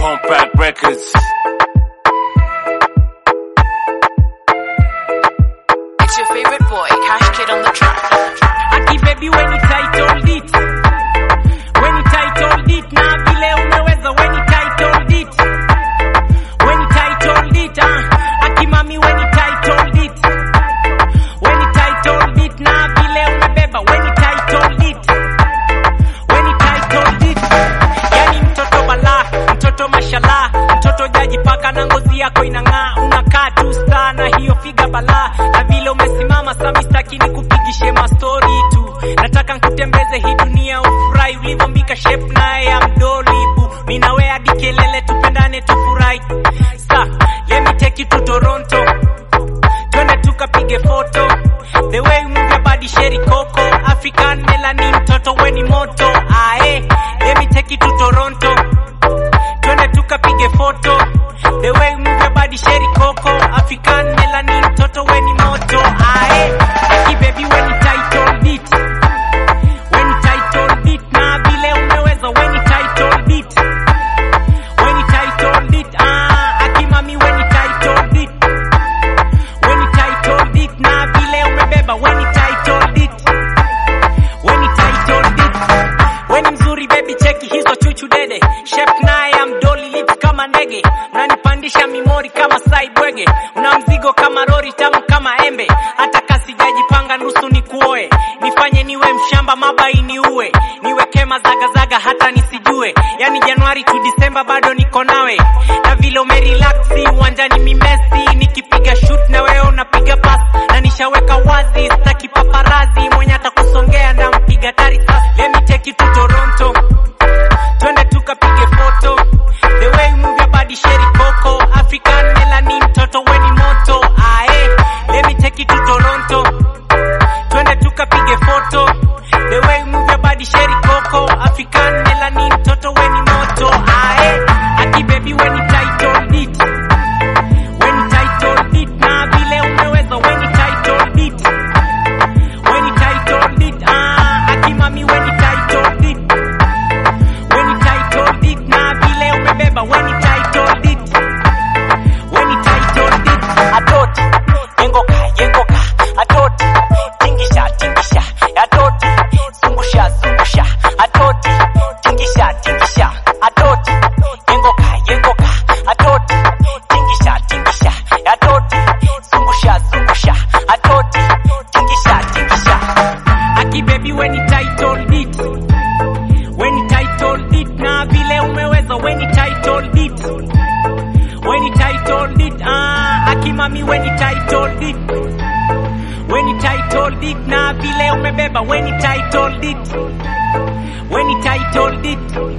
Compact Records. It's your favorite boy, Cash Kid on the track. Aki baby when you titled it When you titled it na vile umeweza when you titled it When you titled it ah Aki mami when you titled it When you titled it na vile umebeba when you titled it When you titled it Yani mtoto bala mtoto mashallah mtoto jaji paka na ngozi yako inang'aa unakaa tu star na hiyo figa bala na vile umesimama sami staki ni kupigishe mastori tu nataka nkutembeze hii dunia ufurahi ulivyombika shape naye ya mdolibu minawe hadi kelele tupendane tufurahi sa let me take you to Toronto twende tukapige foto the way you move your body sheri koko african melanin mtoto weni moto ae let me take you to Toronto twende tukapige foto the way you move your body sheri koko african melanin mtoto weni moto ae aki baby when you titled it when you titled it na vile umeweza when you titled it when you titled it ah aki mami when you titled it when you titled it na vile umebeba when you titled it when you titled it when mzuri baby cheki hizo chuchu dede shape naye ya mdoli lips kama ndege unanipandisha mimori kama saibwege una mzigo kama rori tamu kama embe hata kasijajipanga nusu ni kuoe nifanye niwe mshamba mabaini uwe niweke mazagazaga hata nisijue yani januari tu disemba bado niko nawe na vile umerelaksi uwanjani mimesi nikipiga shoot na wewe unapiga pas na nishaweka wazi sitaki paparazi mwenye atakusongea ndampiga tari sasa let me take you to Toronto twende tukapige foto the way you move your body sheri koko african melanin mtoto weni moto ae let me take you to Toronto twende tukapige foto the way you move your body sheri koko african melanin mtoto weni moto ae aki baby when you titled it when you titled it na vile umeweza when you titled it when you titled it ah aki mami when you titled it when you titled it na vile umebeba when you titled it when you titled it adoti yengoka yengoka adoti tingisha tingisha adoti zungusha zungusha adoti tingisha tingisha adoti yengoka yengoka adoti tingisha tingisha adoti zungusha zungusha adoti tingisha tingisha aki baby when you titled it when you titled it na vile umeweza when you titled it when you titled it ah aki mami when you titled it when you titled it na vile umebeba when you titled it when you titled it